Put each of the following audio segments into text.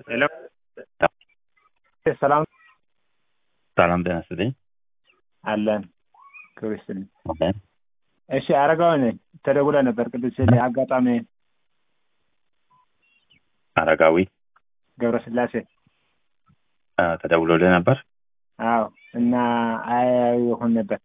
ሄሎ ሰላም ሰላም ጤና ይስጥልኝ። አለን ክብር ይስጥልኝ። አለን። እሺ አረጋዊ ነኝ። ተደውለ ነበር ቅዱስ አጋጣሚ አረጋዊ ገብረስላሴ አ፣ ተደውሎልህ ነበር? አዎ እና አያዩ ይሆን ነበር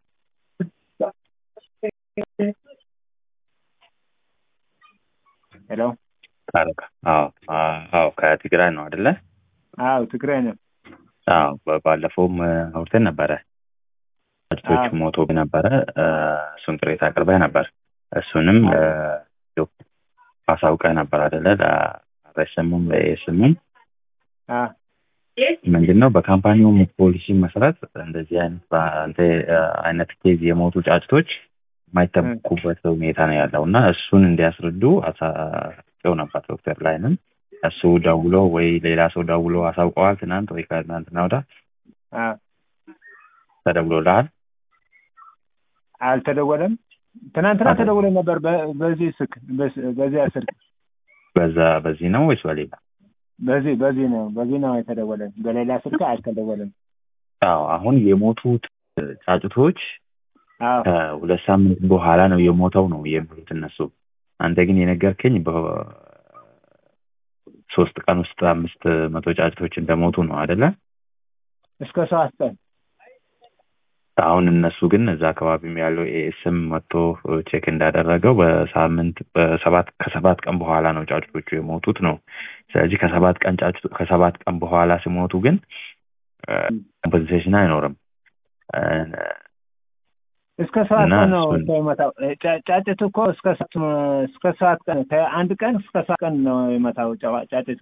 ሄሎ አረጋ አዎ አ- አዎ ከትግራይ ነው አይደለ? አዎ ትግራይ ነው አዎ በ- ባለፈውም አ፣ አውርተን ነበረ። ጫጭቶቹ አዎ። ሞቶ ነበረ። አ፣ እሱን ቅሬታ አቅርበህ ነበር። እሱንም አ፣ ያው አሳውቀህ ነበር አይደለ? ለአርኤስኤምም ለኤስኤምም አ ምንድን ነው በካምፓኒው ፖሊሲ መሰረት እንደዚህ አይነት በአንተ አ፣ አይነት ኬዝ የሞቱ ጫጭቶች የማይጠብቁበት ሁኔታ ነው ያለው እና እሱን እንዲያስረዱ አሳውቀው ነበር ዶክተር ላይንም እሱ ደውሎ ወይ ሌላ ሰው ደውሎ አሳውቀዋል ትናንት ወይ ከትናንትና ወዲያ አ ተደውሎልሃል አልተደወለም ትናንትና ተደውለ ነበር በ- በዚህ ስልክ በስ- በዚያ ስልክ በዛ በዚህ ነው ወይስ በሌላ በዚህ በዚህ ነው በዚህ ነው የተደወለን በሌላ ስልክ አልተደወለም አዎ አሁን የሞቱት ጫጩቶች አዎ ከሁለት ሳምንት በኋላ ነው የሞተው ነው የሚሉት እነሱ አንተ ግን የነገርከኝ በሶስት ቀን ውስጥ አምስት መቶ ጫጩቶች እንደሞቱ ነው አይደለ እስከ ሰባት ቀን አሁን እነሱ ግን እዛ አካባቢም ያለው ኤኤስም መጥቶ ቼክ እንዳደረገው በሳምንት በሰባት ከሰባት ቀን በኋላ ነው ጫጩቶቹ የሞቱት ነው። ስለዚህ ከሰባት ቀን ጫጩ ከሰባት ቀን በኋላ ሲሞቱ ግን ኮምፐንሴሽን አይኖርም። እ፣ እስከ ሰባት እና ቀን ነው እሱን- ሰው የመታው ጫ- ጫጭቱ እኮ እስከ ሰባት እስከ ሰባት ቀን ከአንድ ቀን እስከ ሰባት ቀን ነው የመታው ጫ- ጫጭቱ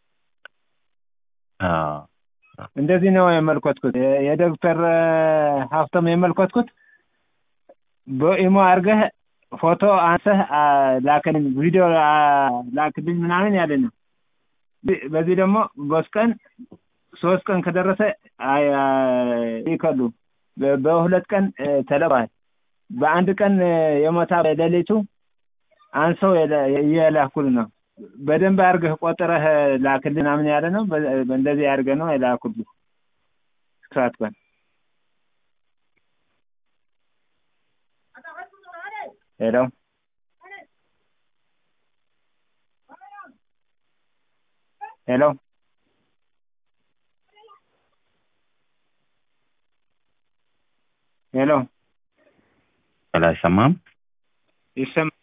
አዎ፣ እንደዚህ ነው የመልኮትኩት የ- የዶክተር እ፣ ሀብቶም የመልኮትኩት በኢሞ አድርገህ ፎቶ አንሰህ አ፣ ላክልኝ ቪዲዮ አ፣ ላክልኝ ምናምን ያለ ነው በ- በዚህ ደግሞ ሶስት ቀን ሶስት ቀን ከደረሰ አይ- አይ- ይከሉ በ- በሁለት ቀን እ፣ ተለቋል በአንድ ቀን እ፣ የሞታ ሌሊቱ አንሰው የለ- እየላኩል ነው በደንብ አድርገህ ቆጥረህ ላክልኝ ምናምን ያለ ነው በ- በእንደዚህ አድርገህ ነው የላኩልህ ሰባት ቀን ሄሎ ሄሎ ሄሎ አይሰማም? ይሰማ